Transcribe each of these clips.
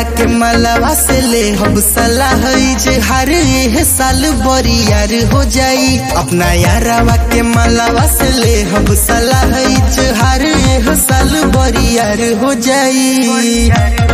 के मलावा से ले हम सलाह जे हर एह साल बरियार हो जाई अपना यारावा के मलावा से ले हम सलाह जे हर एह साल बरियार हो जाई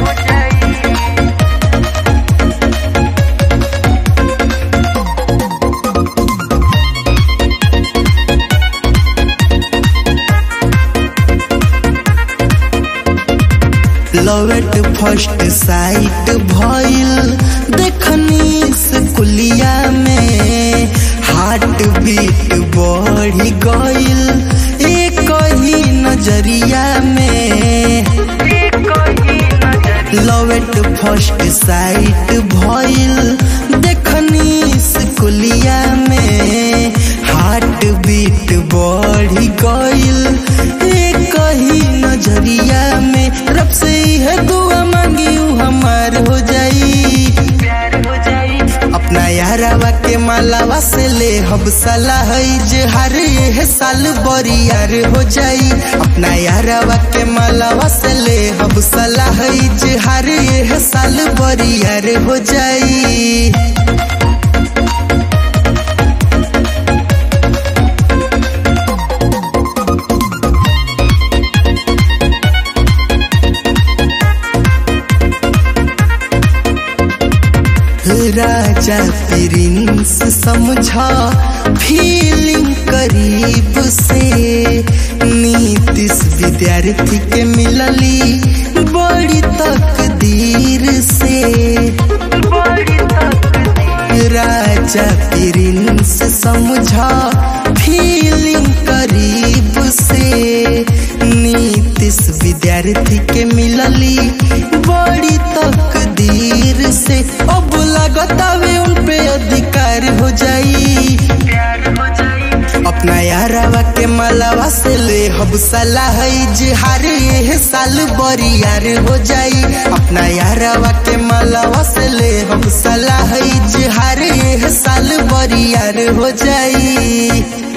लवेट फर्स्ट साइट भइल देखनी स्कुलिया में हार्ट बीट बढ़ गइल एक ही नजरिया में लवेट फर्स्ट साइट भइल देखनी स्कुलिया में हार्ट बीट बढ़ गइल एक ही नजरिया में रब से है दुआ मांगी ऊ हमार हो जाई अपना यारावा के मालावा से ले हम सलाह जे हर एह साल बरियार हो जाई अपना यारावा के मालावा से ले हम सलाह जे हर एह साल बरियार हो जाई राजा प्रिंस समझा फीलिंग करीब से नीतिश विद्यार्थी के मिलली बड़ी तकदीर से राजा प्रिंस समझा फीलिंग करीब से नीतिश विद्यार्थी के मिलली बड़ी तकदीर से अब लगतावे उन पे अधिकार हो जाई अपना यारावा के मलावा से ले हम सलाह जे हर एह साल बरियार हो जाई अपना यारावा के मलावा से ले हम सलाह जे हर एह साल बरियार हो जाई